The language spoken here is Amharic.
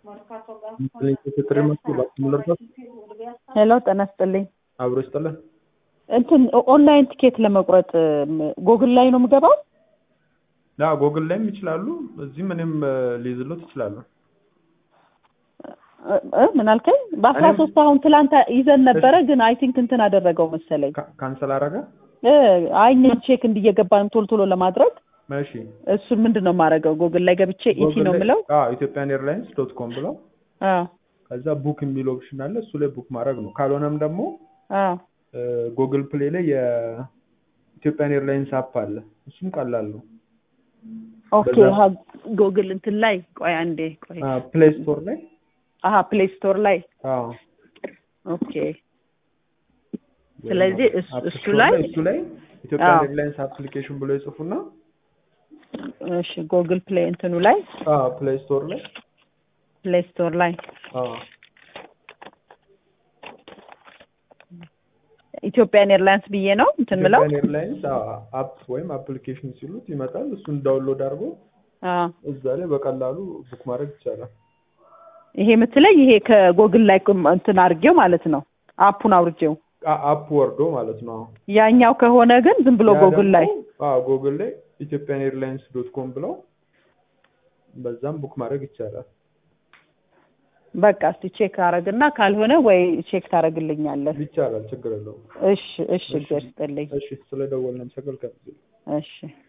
ሄሎ ጤና ይስጥልኝ። አብሮ ይስጥልን። እንትን ኦንላይን ቲኬት ለመቁረጥ ጎግል ላይ ነው የምገባው? ያ ጎግል ላይም ይችላሉ። እዚህም እኔም ሊይዝሎት ይችላሉ። እ ምን አልከኝ? በአስራ ሶስት አሁን ትላንት ይዘን ነበረ፣ ግን አይ ቲንክ እንትን አደረገው መሰለኝ። ካ- ካንሰል አረገ። እ አይ እኛም ቼክ እንዲየገባን ቶሎ ቶሎ ለማድረግ እሺ እሱን ምንድን ነው የማደርገው? ጎግል ላይ ገብቼ ኢቲ ጎግል ነው ላይ- የምለው። አዎ ኢትዮጵያን ኤርላይንስ ዶት ኮም ብለው አዎ ከዛ ቡክ የሚል ኦፕሽን አለ። እሱ ላይ ቡክ ማድረግ ነው። ካልሆነም ደግሞ አዎ ጉግል ፕሌይ ላይ የኢትዮጵያን ኤርላይንስ አፕ አለ። እሱም ቀላል ነው። ኦኬ። በዛ- ሀ ጎግል እንትን ላይ ቆይ አንዴ ቆይ። ፕሌይ ስቶር ላይ አሀ ፕሌይ ስቶር ላይ አዎ ኦኬ። ስለዚህ እሱ- አፕ እሱ ስቶር ላይ እሱ ላይ ኢትዮጵያን አዎ። ኤርላይንስ አፕሊኬሽን ብሎ ይጽፉና እሺ ጎግል ፕሌይ እንትኑ ላይ ፕሌይ ስቶር ላይ ፕሌይ ስቶር ላይ አዎ ኢትዮጵያን ኤርላይንስ ብዬ ነው እንትን ምለው። ኢትዮጵያን ኤርላይንስ አፕ ወይም አፕሊኬሽን ሲሉት ይመጣል። እሱን ዳውንሎድ አድርጎ አዎ እዛ ላይ በቀላሉ ቡክ ማድረግ ይቻላል። ይሄ የምትለኝ ይሄ ከጎግል ላይ ቁም- እንትን አድርጌው ማለት ነው አፑን አውርጄው። አ- አፕ ወርዶ ማለት ነው። ያኛው ከሆነ ግን ዝም ብሎ ያ ጎግል ላይ ደግሞ- አዎ ጎግል ላይ ኢትዮጵያን ኤርላይንስ ዶት ኮም ብለው በዛም ቡክ ማድረግ ይቻላል። በቃ እስቲ ቼክ አረግና ካልሆነ ወይ ቼክ ታረግልኛለህ። ይቻላል፣ ችግር የለውም። እሺ እሺ፣ እግዚአብሔር ይስጥልኝ። እሺ ስለደወልን አመሰግናለሁ። እሺ